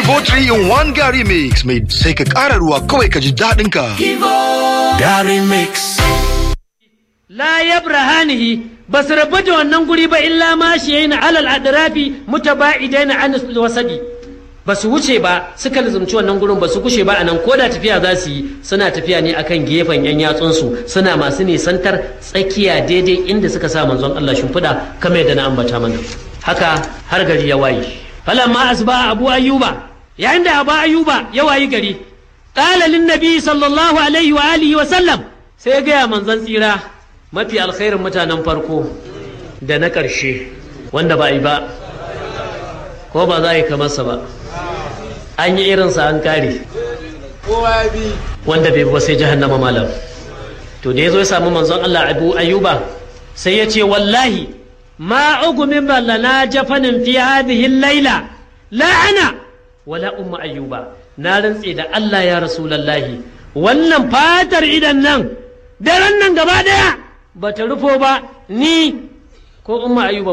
Kivo 3 in 1 Gary Mix mai sai ka ƙara ruwa kawai ka ji daɗin ka. Gary Mix. la yabrahanihi ba su rabu da wannan guri ba illa ma shi yayin alal adrafi mutaba'idaina an wasadi ba su wuce ba suka lizumci wannan gurin ba su kushe ba anan ko da tafiya za su yi suna tafiya ne akan gefen yan yatsunsu suna masu nisantar tsakiya daidai inda suka sa manzon Allah shimfiɗa kamar yadda na ambata mana haka har gari ya waye falamma asba abu ayyuba yayin da abu ayyuba ya wayi gari qala lin nabi sallallahu alaihi wa alihi wa sallam sai ya gaya manzon tsira mafi alkhairin mutanen farko da na ƙarshe wanda ba a yi ba ko ba za a yi kamarsa ba an yi irinsa an kare wanda bai ba sai jahannama malam to da ya zo ya samu manzon Allah abu ayuba sai ya ce wallahi ma ugumin ballana jafanin fi hadhihi laila la ana wala umma ayuba na rantse da Allah ya rasulallahi wannan fatar idan nan daren nan gaba daya ba ta rufo ba ni ko umma ayuba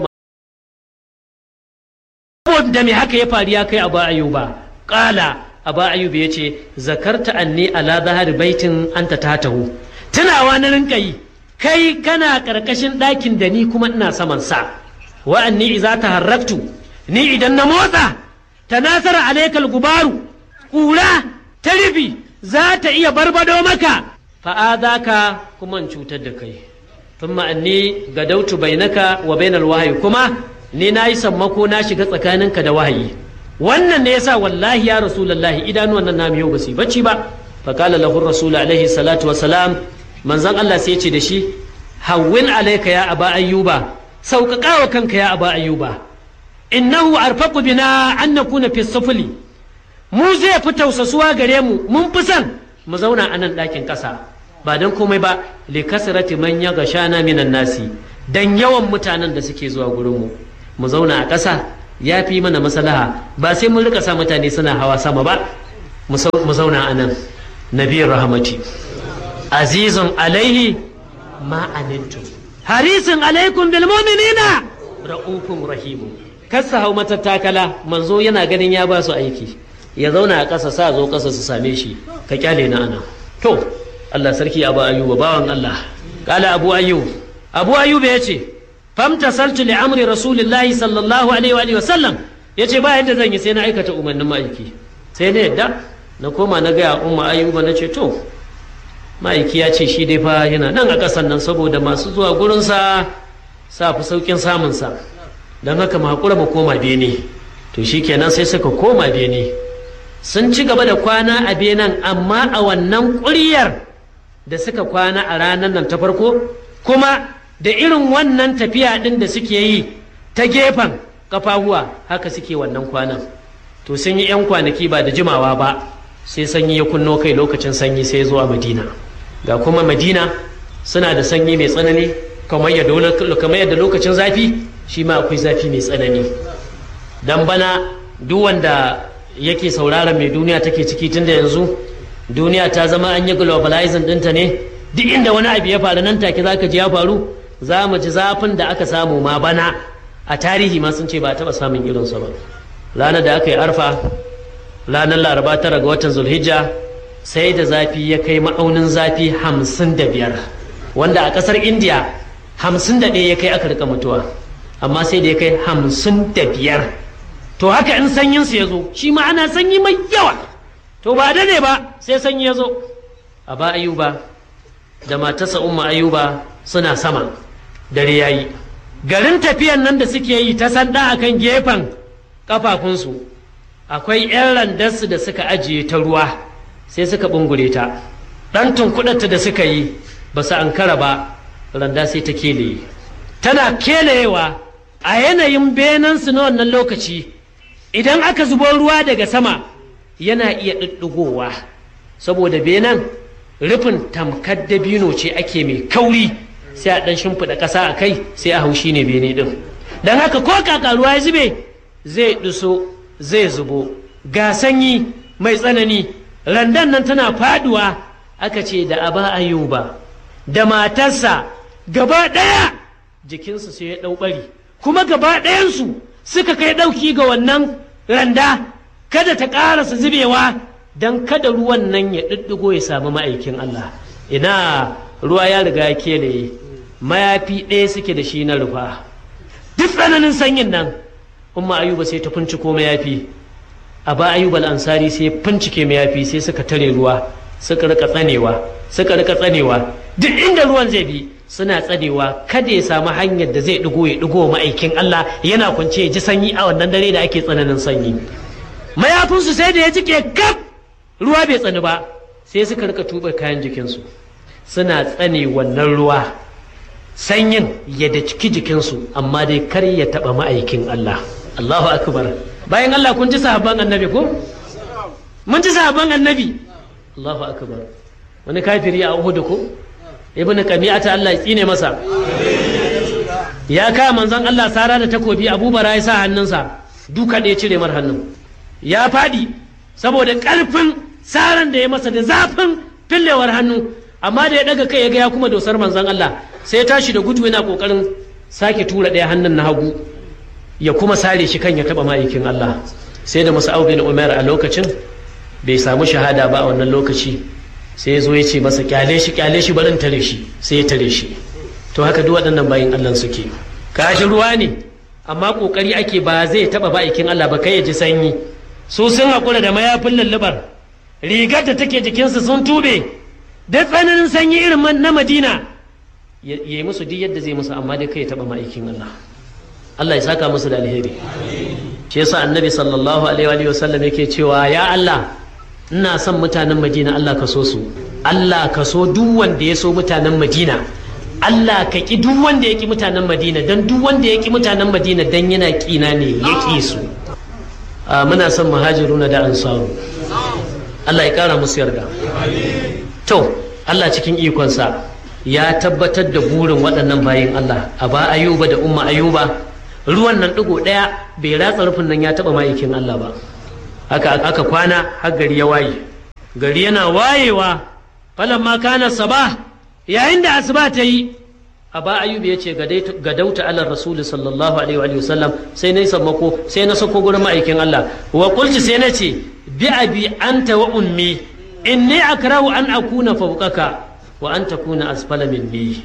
da me haka ya faru ya kai abu ayuba kala abu ayuba ya ce zakarta anni ala zahar baitin anta tatahu tunawa na rinka yi kai kana karkashin ɗakin da ni kuma ina saman sa wa anni idza taharraktu ni idan na motsa tanasara alaikal gubaru ƙura ta rufi za ta iya barbado maka fa'adaka kuma in cutar da kai ثم أني غدوت بينك وبين الوحي كما ni na yi sammako na shiga tsakaninka da wahayi wannan ne yasa wallahi ya rasulullahi idanuwan nan namu yau ba su bacci ba fa qala lahu rasul alaihi salatu wassalam manzon Allah sai ya ce da shi hawwin alayka ya aba ayyuba sauƙaƙa wa kanka ya aba ayyuba innahu arfaqu bina an nakuna fi sufli mu zai fi tausasuwa gare mu mun fi son mu zauna a nan ɗakin ƙasa ba don komai ba li kasrati man ya gashana minan nasi dan yawan mutanen da suke zuwa gurin mu mu zauna a ƙasa ya fi mana maslaha ba sai mun rika sa mutane suna hawa sama ba mu zauna a nan nabiyar rahmati azizun alaihi ma anantum harisun alaikum bil mu'minina ra'ufun rahimu kasa hau matattakala manzo yana ganin ya ba su aiki ya zauna a ƙasa sa zo ƙasa su same shi ka kyale na ana to Allah sarki Abu Ayyuba bawan Allah kala Abu Ayyub Abu Ayyub ya ce famta saltu li amri rasulillahi sallallahu alaihi wa sallam ya ce ba yadda zan yi sai na aikata umarnin ma'aiki sai na yadda na koma na gaya umma Ayyuba na ce to ma'aiki ya ce shi dai fa yana nan a ƙasan nan saboda masu zuwa gurinsa sa fi sauƙin samunsa don haka mu haƙura mu koma bene to shi kenan sai suka koma bene sun ci gaba da kwana a benen amma a wannan ƙuryar da suka kwana a ranar nan ta farko kuma da irin wannan tafiya ɗin da suke yi ta gefen kafahuwa haka suke wannan kwanan to sun yi 'yan kwanaki ba da jimawa ba sai sanyi ya kunno kai lokacin sanyi sai zuwa madina ga kuma madina suna da sanyi mai tsanani kamar yadda lokacin zafi shi ma akwai zafi mai tsanani dan bana duk wanda yake sauraron mai duniya take ciki tun da yanzu duniya ta zama an yi globalizing ɗinta ne duk inda wani abu ya faru nan take zaka ji ya faru za mu ji zafin da aka samu ma bana a tarihi ma sun ce ba taɓa samun irinsa ba ranar da aka yi arfa ranar laraba tara ga watan zulhijja sai da zafi ya kai ma'aunin zafi hamsin da biyar wanda a ƙasar indiya hamsin da ɗaya ya kai aka rika mutuwa amma sai da ya kai hamsin da biyar to haka in sanyinsu ya zo shi ma ana sanyi mai yawa to ba da ne ba sai sanyi ya zo a ba ayuba da matarsa umma ayuba suna sama dare ya yi garin tafiyan nan da suke yi ta sanda a kan gefen kafafunsu akwai 'yan randarsu da suka ajiye ta ruwa sai suka bungure ta ɗan tunkuɗarta da suka yi ba su ankara ba randa sai ta keleye tana keleyewa a yanayin benansu na wannan lokaci idan aka zubo ruwa daga sama yana iya ɗiɗɗigowa saboda benan rufin tamkar dabino ce ake mai kauri sai a ɗan shimfiɗa ƙasa a kai sai a haushi ne bene ɗin don haka ko kaka ruwa ya zube zai ɗuso zai zubo ga sanyi mai tsanani randan nan tana faduwa aka ce da aba ayuba da matarsa gaba ɗaya jikinsu sai ya ɗau ɓari kuma gaba ɗayansu suka kai ɗauki ga wannan randa kada ta ƙarasa zubewa don kada ruwan nan ya ɗiɗɗigo ya samu ma'aikin Allah ina ruwa ya riga ya kelaye mayafi ɗaya suke da shi na rufa duk tsananin sanyin nan umma ayuba sai ta finciko mayafi a ba ayuba ansari sai fincike mayafi sai suka tare ruwa suka rika tsanewa suka rika tsanewa duk inda ruwan zai bi suna tsanewa kada ya samu hanyar da zai ɗigo ya ɗigo ma'aikin Allah yana kwance ya ji sanyi a wannan dare da ake tsananin sanyi mayafinsu sai da ya jike kaf ruwa bai tsani ba sai suka rika tuba kayan jikinsu suna tsane wannan ruwa sanyin ya da ciki jikinsu amma dai kar ya taba ma'aikin Allah Allahu akbar bayan Allah kun ji sahabban annabi ko mun ji sahabban annabi Allahu akbar wani kafiri a Uhud ko ibnu qami'ata Allah ya tsine masa ya kaya manzon Allah sara da takobi abubara ya sa hannunsa duka da ya cire mar hannun ya faɗi saboda ƙarfin saran da ya masa da zafin fillewar hannu amma da ya daga kai ya ga ya kuma dosar manzon Allah sai ya tashi da gudu yana kokarin sake tura ɗaya hannun na hagu ya kuma sare shi kan ya taɓa ma'aikin Allah sai da masu bin Umar a lokacin bai samu shahada ba a wannan lokaci sai ya zo ya ce masa kyale shi kyale shi barin tare shi sai ya tare shi to haka duk waɗannan bayin Allah suke kashi ruwa ne amma kokari ake ba zai taɓa ma'aikin Allah ba kai ya ji sanyi su sun haƙura da mayafin lullubar rigar da take jikinsu sun tube da tsananin sanyi irin na madina ya yi musu duk yadda zai musu amma dai kai ya taɓa ma'aikin Allah Allah ya saka musu da alheri shi yasa annabi sallallahu alaihi wa sallam yake cewa ya Allah ina son mutanen madina Allah ka so su Allah ka so duk wanda ya so mutanen madina Allah ka ki duk wanda ya ki mutanen madina dan duk wanda ya ki mutanen madina dan yana kina ne ya ki su muna son muhajiruna da ansaru Allah ya kara musu yarda to Allah cikin ikonsa ya tabbatar da burin waɗannan bayin Allah a ba ayuba da umma ayuba ruwan nan ɗigo ɗaya bai ratsa rufin nan ya taɓa ma'aikin Allah ba haka aka kwana har gari ya waye gari yana wayewa falan ma kana saba yayin da asuba ta yi a ba ayuba ya ce ga dauta alar rasulu sallallahu alaihi wa sallam sai na yi sammako sai na sako gurin ma'aikin Allah wa kulci sai na ce bi abi anta wa ummi inni akrahu an akuna fawqaka wa an takuna asfala minni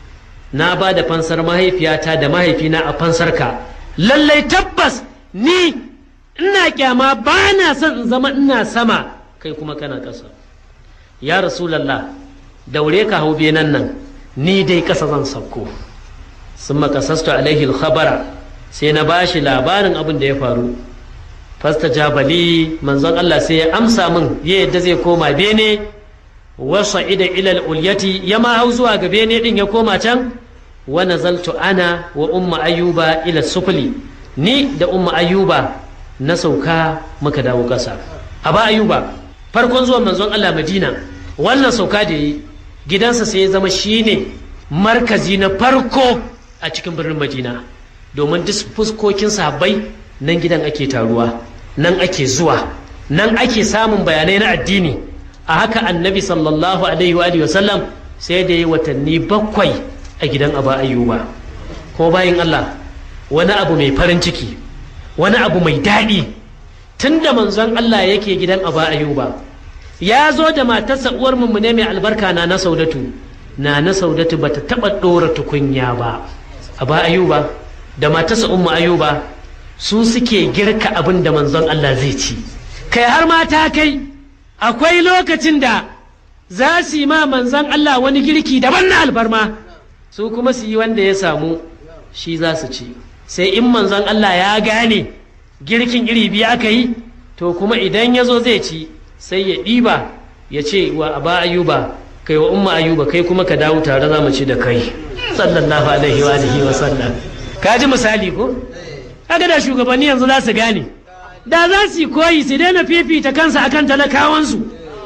na ba da fansar mahaifiyata da mahaifina a fansarka lallai tabbas ni ina kyama ba na son in zama ina sama kai kuma kana ƙasa ya rasulallah daure ka hau benan nan ni dai ƙasa zan sauko sun makasastu alaihi khabara sai na ba shi labarin abin da ya faru fasta jabali manzon Allah sai ya amsa min ya yadda zai koma bene wasa ida ilal ulyati ya ma hau zuwa ga bene din ya koma can wa nazaltu ana wa umma ayyuba ila sufli ni da umma ayyuba na sauka muka dawo ƙasa a ba ayyuba farkon zuwan manzon Allah Madina wannan sauka da yi gidansa sai ya zama shine markazi na farko a cikin birnin Madina domin duk fuskokin sahabbai nan gidan ake taruwa nan ake zuwa nan ake samun bayanai na addini a haka annabi sallallahu alaihi wa sallam sai da yi watanni bakwai a gidan aba ayyuba ko bayan Allah wani abu mai farin ciki wani abu mai daɗi tun da manzon Allah yake gidan aba ayyuba ya zo da matarsa uwar mu ne mai albarka na na saudatu na na saudatu bata taɓa ɗora tukunya ba aba ayyuba da matarsa ummu ayyuba su suke girka abin da manzon Allah zai ci kai har mata kai akwai lokacin da za su yi ma manzon Allah wani girki daban na alfarma su kuma su yi wanda ya samu shi za su ci sai in manzon Allah ya gane girkin iri biyu aka yi to kuma idan ya zo zai ci sai ya ɗiba ya ce wa aba ayuba kai wa umma ayuba kai kuma ka dawo tare za mu ci da kai sallallahu alaihi wa alihi wa sallam ka ji misali ko kaga da shugabanni yanzu za su gane da za su yi koyi su daina fifita kansa akan talakawansu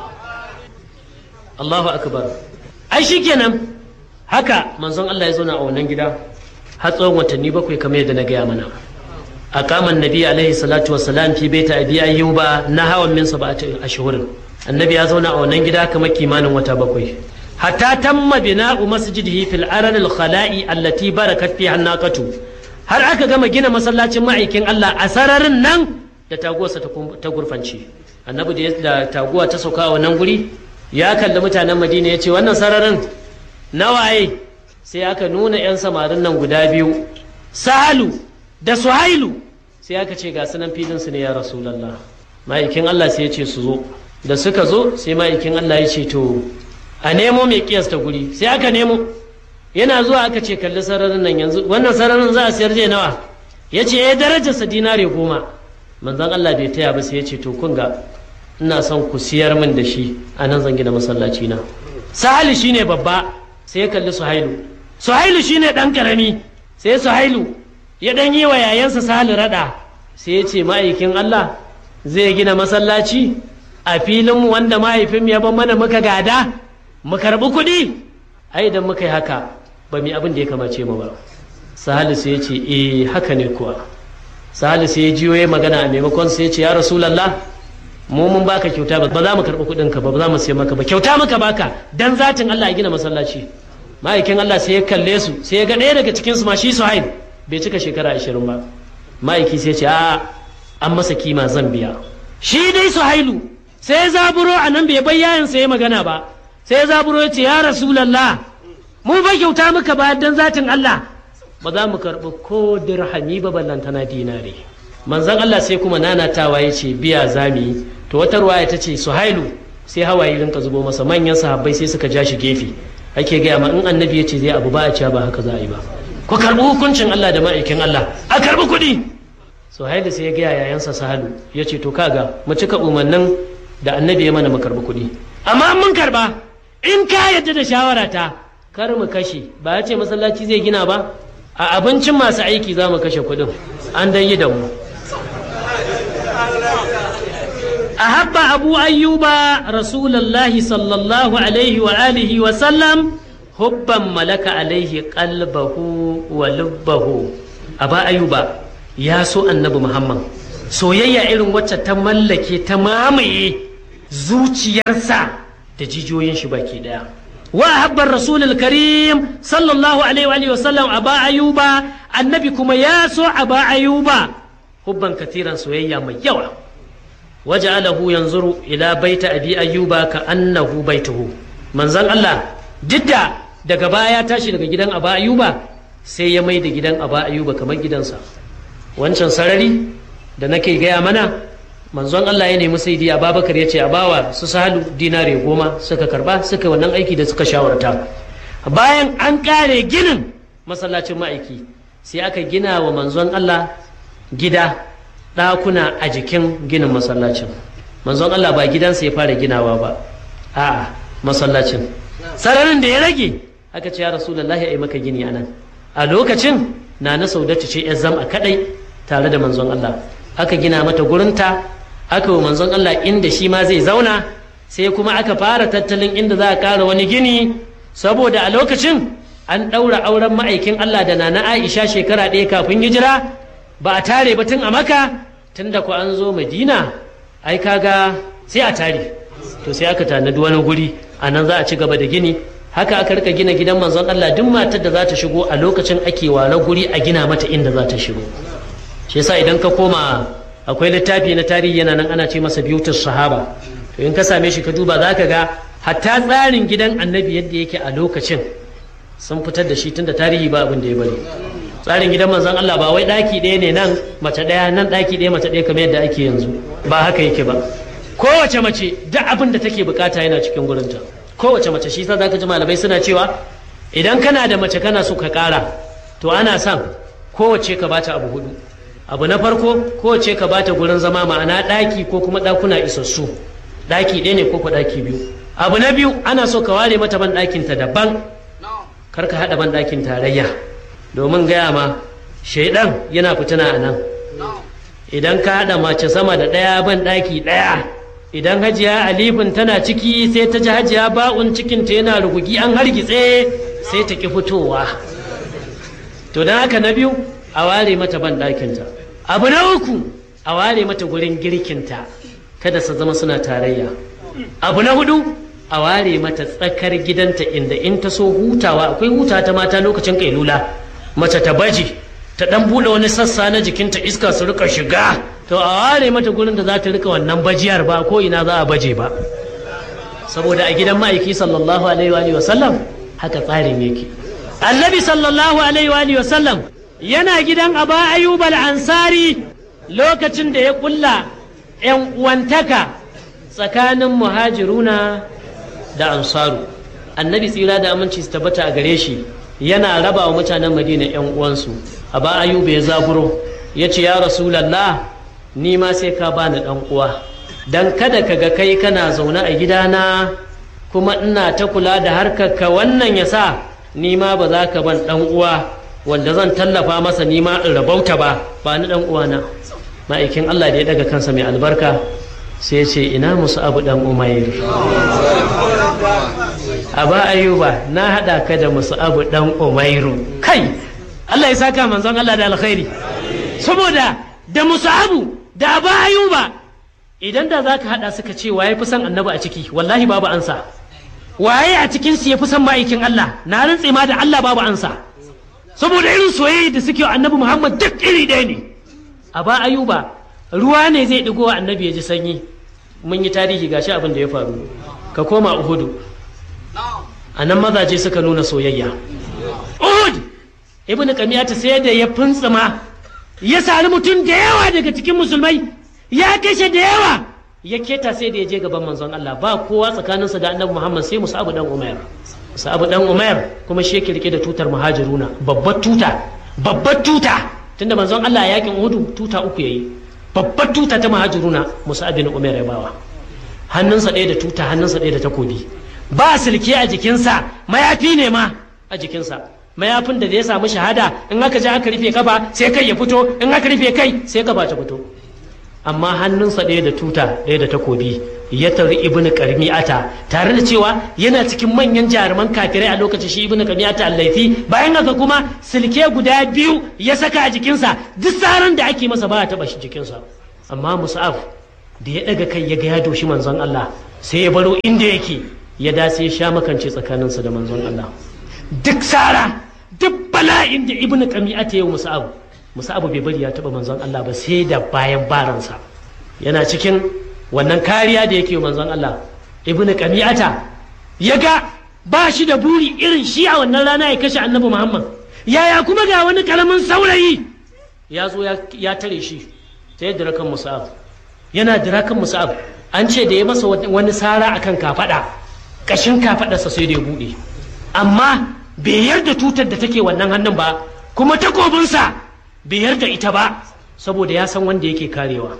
Allahu akbar ai shikenan haka manzon Allah ya zauna a wannan gida har tsawon watanni bakwai kamar yadda na gaya mana a kaman nabi alaihi salatu wassalam fi baita abi ayyuba na hawan min sab'ati ashhurin annabi ya zauna a wannan gida kamar kimanin wata bakwai hatta tamma bina'u masjidihi fil aran al khala'i allati barakat fiha naqatu har aka gama gina masallacin ma'aikin Allah a sararin nan da taguwarsa ta gurfance annabi da taguwa ta sauka a wannan guri ya kalli mutanen madina ya ce wannan sararin nawaye sai aka nuna 'yan samarin nan guda biyu sahalu da suhailu sai aka ce ga sunan filin su ne ya rasulallah ma'aikin allah sai ya ce su zo da suka zo sai ma'aikin allah ya ce to a nemo mai kiyasta guri sai aka nemo yana zuwa aka ce kalli sararin nan yanzu wannan sararin za a siyar je nawa ya ce ya darajarsa dinare goma manzan allah bai taya ba sai ya ce to kun ga ina son ku siyar min da shi a nan zan gina masallaci na sahali shine babba sai ya kalli suhailu suhailu shine dan karami sai suhailu ya dan yi wa yayansa sahali rada sai ya ce ma'aikin Allah zai gina masallaci a filin wanda mahaifin ya ban mana muka gada mu karbi kuɗi ai idan muka yi haka ba mu abin da ya kamace mu ba sahali sai ya ce eh haka ne kuwa sahali sai ya jiyo ya magana a maimakon sai ya ce ya rasulallah mu mun baka kyauta ba za mu karɓi kuɗin ka ba za mu sai maka ba kyauta maka baka dan zatin Allah ya gina masallaci ma'aikin Allah sai ya kalle su sai ya ga ɗaya daga cikin su ma shi Suhaib bai cika shekara ashirin ba ma'aiki sai ce a an masa kima zan biya shi dai Suhailu sai ya zaburo a nan bai bayyan sai ya magana ba sai ya zaburo ya ce ya Rasulallah mu ba kyauta muka ba dan zatin Allah ba za mu karɓi ko dirhami ba ballantana dinare manzon Allah sai kuma nanatawa ya ce biya zami to wata ruwaya ta ce suhailu sai hawaye rinka zubo masa manyan sahabbai sai suka ja shi gefe ake gaya ma in annabi ya ce zai abu ba a cewa ba haka za a yi ba ku karɓi hukuncin Allah da ma'aikin Allah a karɓi kuɗi suhailu sai ya gaya yayansa sahalu ya ce to kaga mu cika umarnin da annabi ya mana mu karɓi kuɗi amma mun karɓa in ka yadda da shawara ta kar mu kashe ba ya ce masallaci zai gina ba a abincin masu aiki za mu kashe kuɗin an dan yi da mu أحب أبو أيوب رسول الله صلى الله عليه وآله وسلم حبا ملك عليه قلبه ولبه أبا أيوب يا سو النبي محمد soyayya irin wacce ta mallake ta mamaye zuciyarsa da jijiyoyin shi baki daya wa habbar rasulul karim sallallahu alaihi wa sallam aba ayuba annabi kuma ya so aba ayuba hubban katiran soyayya mai yawa waja'alahu yanzuru ila baita abi ayyuba ka annahu baituhu manzon Allah didda daga baya tashi daga gidan aba ayyuba sai ya mai da gidan aba ayyuba kamar gidansa wancan sarari da nake gaya mana manzon Allah ya nemi sai diya Abubakar ya ce a bawa su sahalu dinare goma suka karba suka wannan aiki da suka shawarta bayan an kare ginin masallacin ma'aiki sai aka gina wa manzon Allah gida ɗakuna a jikin ginin masallacin manzon Allah ba gidansa ya fara ginawa ba a'a masallacin sararin da ya rage aka ce ya rasulullahi a yi maka gini anan a lokacin na na saudatu ce ya zama kadai tare da manzon Allah aka gina mata gurinta aka wa manzon Allah inda shi ma zai zauna sai kuma aka fara tattalin inda za a ƙara wani gini saboda a lokacin an ɗaura auren ma'aikin Allah da nana Aisha shekara ɗaya kafin hijira ba a tare ba tun a maka tun da ku an zo madina ai kaga sai a tare to sai aka tanadi wani guri a nan za a ci gaba da gini haka aka rika gina gidan manzon Allah duk matar da za ta shigo a lokacin ake ware guri a gina mata inda za ta shigo shi yasa idan ka koma akwai littafi na tarihi yana nan ana ce masa biyutus sahaba to in ka same shi ka duba za ka ga hatta tsarin gidan annabi yadda yake a lokacin sun fitar da shi tunda tarihi ba abin da ya bari tsarin gidan manzon Allah ba wai daki ɗaya ne nan mace ɗaya nan daki ɗaya mace ɗaya kamar yadda ake yanzu ba haka yake ba kowace mace duk abin da take bukata yana cikin gurinta kowace mace shi yasa zaka ji malamai suna cewa idan kana da mace kana so ka ƙara to ana son kowace ka bata abu hudu abu na farko kowace ka bata gurin zama ma'ana ɗaki ko kuma ɗakuna isassu ɗaki ɗaya ne ko ko ɗaki biyu abu na biyu ana so ka ware mata ban ɗakinta daban kar ka haɗa ban ɗakin tarayya domin gaya ma shaidan yana fitina a nan idan ka haɗa mace sama da ɗaya ban ɗaki ɗaya idan hajiya alifin tana ciki sai ta ji hajiya ba'un cikinta yana rugugi an hargitse sai ta ki fitowa to don haka na biyu a ware mata ban ɗakinta abu na uku a ware mata gurin girkinta kada su zama suna tarayya abu na hudu a ware mata tsakar gidanta inda in ta so hutawa akwai huta ta mata lokacin kailula mace ta baji ta dan bude wani sassa na jikinta iska su rika shiga to a ware mata gurin da za ta rika wannan bajiyar ba ko ina za a baje ba saboda a gidan ma'aiki sallallahu alaihi wa sallam haka tsarin yake annabi sallallahu alaihi wa sallam yana gidan aba ayyub al-ansari lokacin da ya kulla yan uwantaka tsakanin muhajiruna da ansaru annabi tsira da aminci su tabbata a gare shi yana raba wa mutanen madina yan uwansu aba ayyub ya zaburo ya ce ya rasulallah ni ma sai ka bani dan uwa dan kada ka ga kai kana zaune a gidana kuma ina ta kula da harkar ka wannan ya sa ni ma ba za ka ban dan uwa wanda zan tallafa masa ni ma in rabauta ba ba ni dan uwana ma'aikin Allah da ya daga kansa mai albarka sai ce ina musu abu dan umair aba ayuba na hada ka da musu abu dan umairu kai Allah ya saka manzon Allah da alkhairi saboda da musu abu da aba ayuba idan da za ka haɗa suka ce waye fi son annabi a ciki wallahi babu ansa waye a cikin su ya fi son ma'aikin Allah na rantse ma da Allah babu ansa saboda irin soyayya da suke wa annabi Muhammad duk iri ɗaya ne a ba ayuba ruwa ne zai ɗigo wa annabi ya ji sanyi mun yi tarihi gashi abin da ya faru ka koma uhudu a nan mazaje suka nuna soyayya uhud ibnu kamiyata sai da ya funtsuma ya sari mutum da yawa daga cikin musulmai ya kashe da yawa ya keta sai da ya je gaban manzon Allah ba kowa tsakaninsa da annabi Muhammad sai Musa'abu dan Umair Musa'abu dan Umair kuma shi yake rike da tutar muhajiruna babbar tuta babbar tuta tunda manzon Allah ya yakin Uhud tuta uku yayi babbar tuta ta muhajiruna Musa'ab bin Umair ya bawa hannunsa ɗaya da tuta hannunsa ɗaya da takobi ba silke a jikinsa mayafi ne ma a jikinsa mayafin da ya samu shahada in aka je aka rufe kafa sai kai ya fito in aka rufe kai sai gaba ta fito amma hannunsa ɗaya da tuta ɗaya da takobi ya tari ibn karmi'ata tare da cewa yana cikin manyan jaruman kafirai a lokacin shi ibn karmi'ata allaifi bayan haka kuma silke guda biyu ya saka a jikinsa duk tsaron da ake masa ba a taɓa shi jikinsa amma musa'af da ya ɗaga kai ya ga ya doshi manzon Allah sai ya baro inda yake ya dace ya sha makance tsakaninsa da manzon Allah duk tsara duk bala'in da ibn karmi'ata ya yi musa'af musa abu bai bari ya taba manzon Allah ba sai da bayan baransa yana cikin wannan kariya da yake manzon Allah ibnu qamiyata ya ga ba shi da buri irin shi a wannan rana ya kashe annabi Muhammad yaya kuma ga wani karamin saurayi ya zo ya tare shi ta yadda rakan musa'ab yana da rakan musa'ab an ce da ya masa wani sara akan kafada kashin kafadarsa sai da ya bude amma bai yarda tutar da take wannan hannun ba kuma takobinsa bai yarda ita ba saboda ya san wanda yake karewa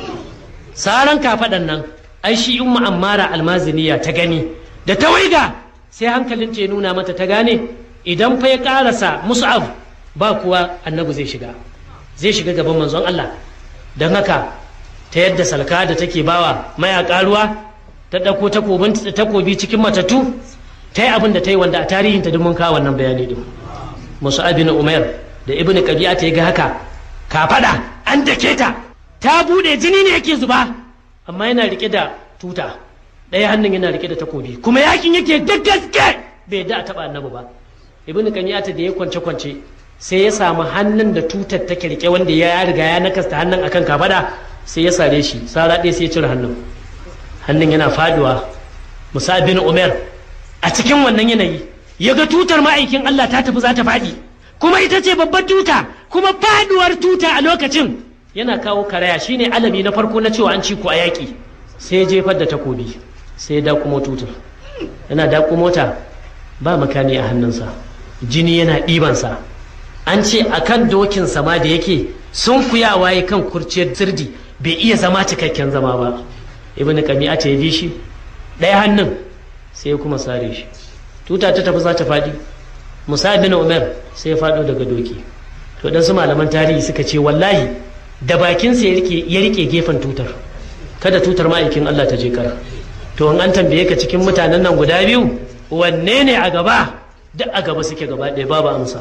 saran kafaɗan nan ai shi in ammara almaziniya ta gani da ta waiga sai hankalin ta ya nuna mata ta gane idan fa ya karasa mus'ab ba kuwa annabi zai shiga zai shiga gaban manzon Allah don haka ta yadda salka da take bawa mayaka ruwa ta ɗauko takobi cikin matattu ta yi abin da ta yi wanda a tarihinta duk mun kawo wannan bayani din musa'ab bin umair da ibnu qabi'a ta ga haka ka fada an dake ta ta bude jini ne yake zuba amma yana rike da tuta ɗaya hannun yana rike da takobi kuma yakin yake da gaske bai da a taba annabi ba ibnu qabi'a ta da ya kwance kwance sai ya samu hannun da tutar take rike wanda ya riga ya nakasta hannun akan kafada sai ya sare shi sara ɗaya sai ya cire hannun hannun yana faduwa musa bin umar a cikin wannan yanayi ya ga tutar ma'aikin Allah ta tafi za ta faɗi kuma ita ce babbar tuta kuma faduwar tuta a lokacin yana kawo karaya shine alami na farko na cewa an ci ku a yaƙi sai ya jefar da takobi sai ya dakumo tutar yana dakumo ta ba makami a hannunsa jini yana ɗibansa an ce a kan dokin sama da yake sun kuyawa ya kan kurciyar sirdi bai iya zama cikakken zama ba ibn kami'a ce ya bi shi ɗaya hannun sai ya kuma sare shi tuta ta tafi za ta faɗi musa bin umar sai ya faɗo daga doki to dan su malaman tarihi suka ce wallahi da bakinsa ya rike gefen tutar kada tutar ma'aikin Allah ta je kar to in an tambaye ka cikin mutanen nan guda biyu wanne ne a gaba duk a gaba suke gaba ɗaya babu amsa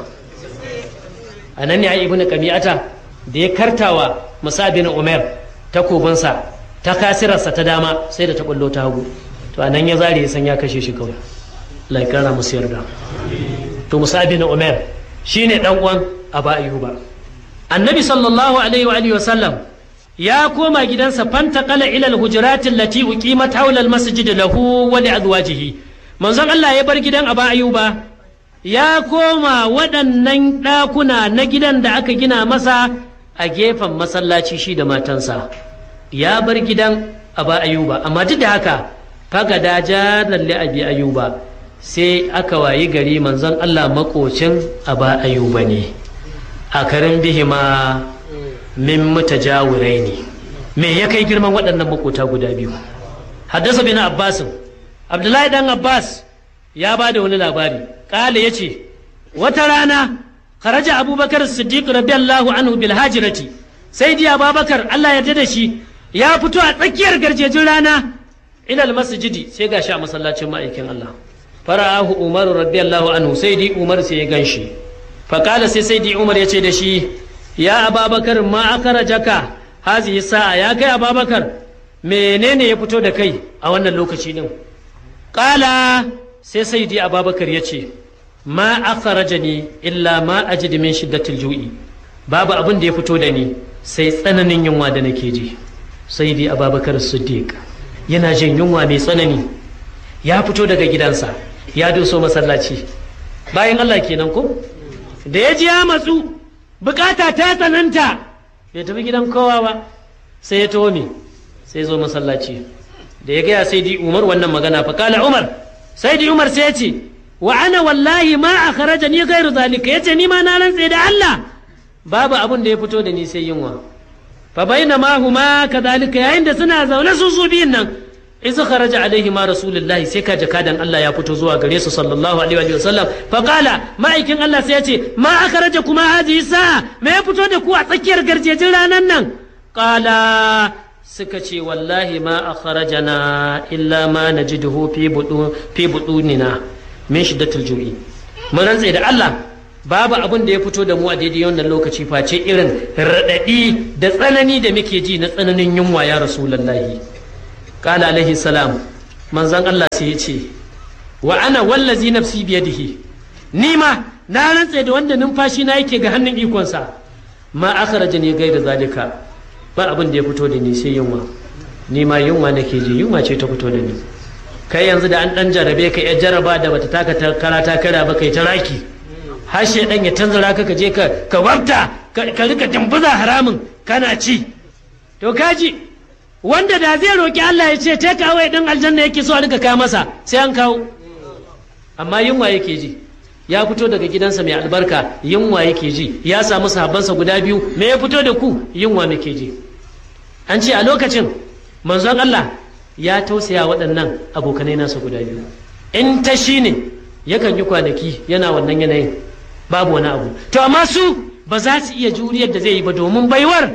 a nan ne a ibnu qami'ata da ya kartawa musa bin umar takobinsa ta kasirarsa ta dama sai da ta kullo ta hagu to a nan ya zare ya san ya kashe shi kawai laikara musu yarda to musa bin umar shine dan uwan aba ayyuba annabi sallallahu alaihi wa alihi wasallam ya koma gidansa fanta kala ilal hujuratin lati uqimat hawla al masjid lahu wa li azwajihi manzon Allah ya bar gidan Aba Ayuba ya koma waɗannan ɗakuna na gidan da aka gina masa a gefen masallaci shi da matansa ya bar gidan Aba Ayuba amma duk da haka faga da jaran li Abi Ayuba sai aka wayi gari manzon Allah makocin Aba Ayuba ne a karin bihima min mutajawurai ne me ya kai girman waɗannan makota guda biyu haddasa bin abbasin abdullahi dan abbas ya ba da wani labari ƙala ya ce wata rana kharaja abubakar siddiq radiyallahu anhu bil hajirati sai di abubakar allah ya da shi ya fito a tsakiyar garjejin rana ilal masjidi sai gashi a masallacin ma'aikin allah fara'ahu umar radiyallahu anhu sai di umar sai ya ganshi faƙala sai sai di umar ya ce da shi ya ababakar ma jaka hazihi sa'a ya kai ababakar menene ya fito da kai a wannan lokaci din ƙala sai sai di ababakar ya ce ma ni illa ma ajidu min shiddatil ju'i babu abin da ya fito da ni sai tsananin yunwa da nake ji sai di ababakar siddiq yana jin yunwa mai tsanani ya fito daga gidansa ya doso masallaci bayan Allah kenan ko da ya ji ya matsu bukata ta tsananta bai tafi gidan kowa ba sai ya taho me sai zo masallaci da ya gaya sai di umar wannan magana fa kala umar sai di umar sai ya ce wa ana wallahi ma a kharaja ni gairu zalika ya ce ni ma na rantse da Allah babu abin da ya fito da ni sai yunwa fa baina ma huma kadhalika yayin da suna zaune su su biyun nan iz kharaja alaihi ma rasulullahi sai ka jakadan Allah ya fito zuwa gare su sallallahu alaihi wa sallam fa qala ma'aikin Allah sai ya ce ma akhraja kuma hadhihi sa'a me ya fito da ku a tsakiyar garjejin ranan nan qala suka ce wallahi ma akhrajana illa ma najiduhu fi budu fi budunina min shiddatil ju'i mun rantse da Allah babu abin da ya fito da mu a daidai wannan lokaci face irin raɗaɗi da tsanani da muke ji na tsananin yunwa ya rasulullahi kala alaihi salam manzan Allah sai ya ce wa ana wallazi nafsi biyadihi ni ma na rantse da wanda numfashi na yake ga hannun ikonsa ma akhraja ne gaida zalika ba abin da ya fito da ni sai yunwa ni ma yunwa nake ji yunwa ce ta fito da ni kai yanzu da an dan jarabe ka ya jaraba da bata taka karata kara ba kai ta raki har dan ya tanzara ka ka je ka ka wabta ka rika dimbuza haramun kana ci to kaji wanda da zai roki Allah ya ce take away din aljanna yake so a rika kawo masa sai an kawo amma yunwa yake ji ya fito daga gidansa mai albarka yunwa yake ji ya samu sahabbansa guda biyu me ya fito da ku yunwa muke ji an ce a lokacin manzon Allah ya tausaya waɗannan abokanai nasa guda biyu in ta shi ne yakan yi kwanaki yana wannan yanayin babu wani abu to amma su ba za su iya juriyar da zai yi ba domin baiwar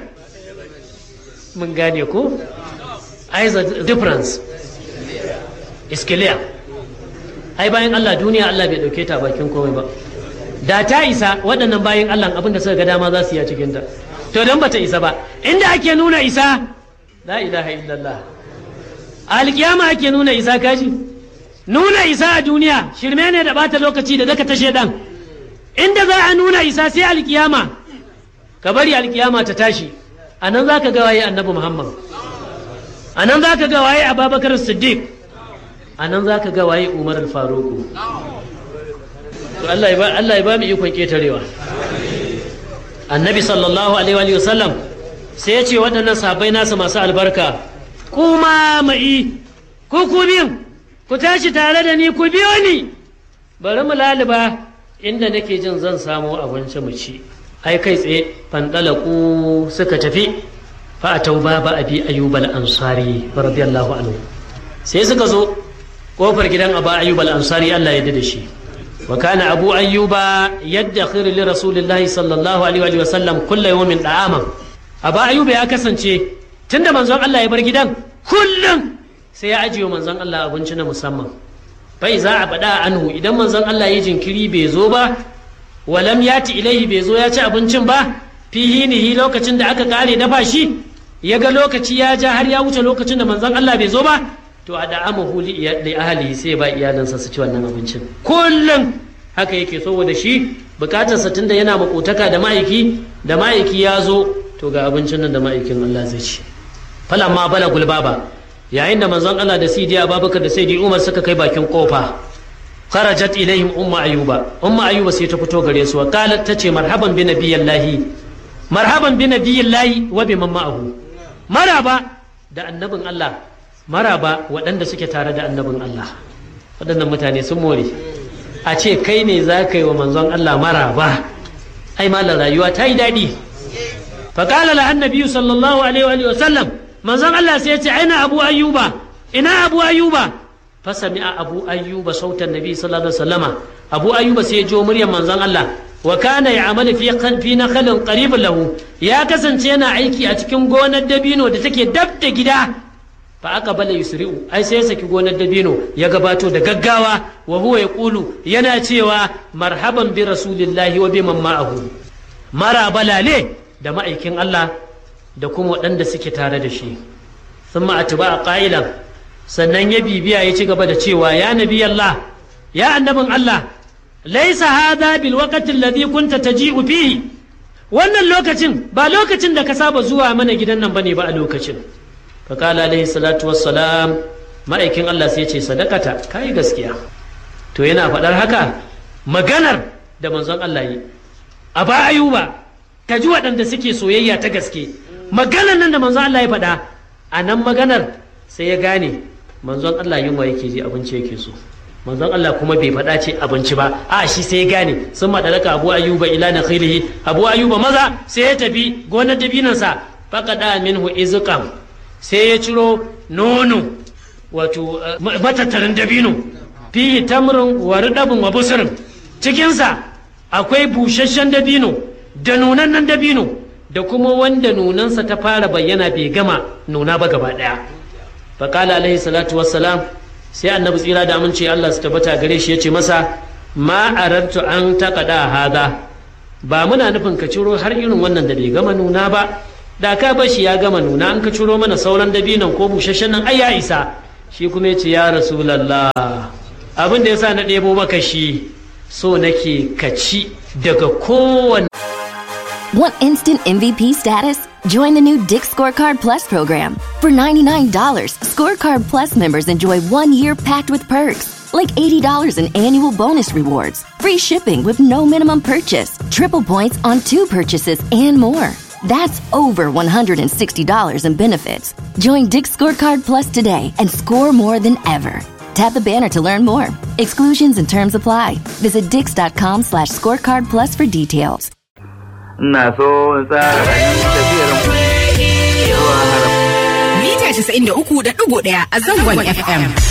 mun gane ko ai the difference is clear ai bayan Allah duniya Allah bai dauke ta bakin komai ba da ta isa waɗannan bayan Allah abin da suka ga dama za su yi a cikin ta to dan bata isa ba inda ake nuna isa la ilaha illallah alkiyama ake nuna isa kaji nuna isa a duniya shirme ne da bata lokaci da daka ta shedan inda za a nuna isa sai alkiyama ka bari alkiyama ta tashi a nan za ka ga waye annabi muhammad a nan za ka ga waye ababakar siddiq a nan za ka ga waye umar al-faruku to Allah ya ba mu ikon ketarewa annabi sallallahu alaihi wa sallam sai ya ce waɗannan sahabbai nasa masu albarka kuma ma'i ku ku biyun ku tashi tare da ni ku biyo ni bari mu laliba inda nake jin zan samu abinci mu ci ai kai tsaye fandalaku suka tafi fa a tauba ba abi ayyub al-ansari radiyallahu anhu sai suka zo kofar gidan aba ayyub al-ansari Allah ya da shi wa kana abu ayyuba yaddakhir li rasulillahi sallallahu alaihi wa sallam kullu yawmin da'aman aba ayyuba ya kasance tunda manzon Allah ya bar gidan kullum sai ya ajiye manzon Allah abinci na musamman bai za a bada anhu idan manzon Allah ya jinkiri bai zo ba walam yati ilaihi bai zo ya ci abincin ba fihinihi lokacin da aka kare dafa shi ya ga lokaci ya ja har ya wuce lokacin da manzon Allah bai zo ba to a da'amahu li ahlihi sai ba iyalansa su ci wannan abincin kullum haka yake saboda shi bukatarsa tunda yana makotaka da ma'aiki da ma'aiki ya zo to ga abincin nan da ma'aikin Allah zai ci falamma bala gulbaba yayin da manzon Allah da sidi Abubakar da sidi Umar suka kai bakin kofa kharajat ilaihim umma ayuba umma ayuba sai ta fito gare su wa qalat tace marhaban bi nabiyillahi marhaban bi nabiyillahi wa bi man ma'ahu maraba da annabin Allah maraba waɗanda suke tare da annabin Allah waɗannan mutane sun more a ce kai ne za ka yi wa manzon Allah maraba ai malar rayuwa ta yi daɗi faƙala la annabi sallallahu alaihi wa sallam manzon Allah sai ya ce aina abu ayyuba ina abu ayyuba fasami a abu ayyuba sautan nabi sallallahu alaihi wasallama abu ayyuba sai ya jo muryar manzon Allah wa kana ya'malu fi fi nakhlin qaribin lahu ya kasance yana aiki a cikin gonar dabino da take dab da gida fa aka bala yusri'u ai sai ya saki gonar dabino ya gabato da gaggawa wa huwa yaqulu yana cewa marhaban bi rasulillahi wa bi man ma'ahu mara balale da ma'aikin Allah da kuma waɗanda suke tare da shi thumma atba qailan sannan ya bibiya ya ci gaba da cewa ya nabi Allah ya annabin Allah laisa hada bil waqti alladhi kunta taji'u fihi wannan lokacin ba lokacin da ka saba zuwa mana gidan nan bane ba a lokacin fa qala alaihi salatu wassalam ma'aikin Allah sai ya ce sadakata kai gaskiya to yana faɗar haka maganar da manzon Allah yi a ba ayuba ka ji waɗanda suke soyayya ta gaske maganar nan da manzon Allah ya faɗa a nan maganar sai ya gane manzon Allah yunwa yake ji abinci yake so manzon Allah kuma bai faɗa ce abinci ba a shi sai ya gane sun maɗaraka abu ayuba ila na khilihi abu ayuba maza sai ya tafi gonar dabinansa faƙaɗa minhu izqam sai ya ciro nono wato matattarin dabino fihi tamrin wa ridabun wa busrin cikinsa akwai busasshen dabino da nunannen dabino da kuma wanda nunansa ta fara bayyana bai gama nuna ba gaba ɗaya faƙala alaihi salatu wassalam sai annabi tsira da amince Allah su tabbata gare shi ya ce masa ma arartu an taƙaɗa haza ba muna nufin ka ciro har irin wannan da bai gama nuna ba da ka bar shi ya gama nuna an ka ciro mana sauran dabinon ko busasshen nan ai ya isa shi kuma ya ce ya rasulallah abin da yasa na ɗebo maka shi so nake ka ci daga kowane Want instant MVP status? Join the new Dick Scorecard Plus program. For $99, Scorecard Plus members enjoy one year packed with perks, like $80 in annual bonus rewards, free shipping with no minimum purchase, triple points on two purchases, and more. That's over $160 in benefits. Join Dick Scorecard Plus today and score more than ever. Tap the banner to learn more. Exclusions and terms apply. Visit dix.com slash scorecard plus for details. ina so in tsara tafiyar zuwa harab Mita 93.1 a zangon FM.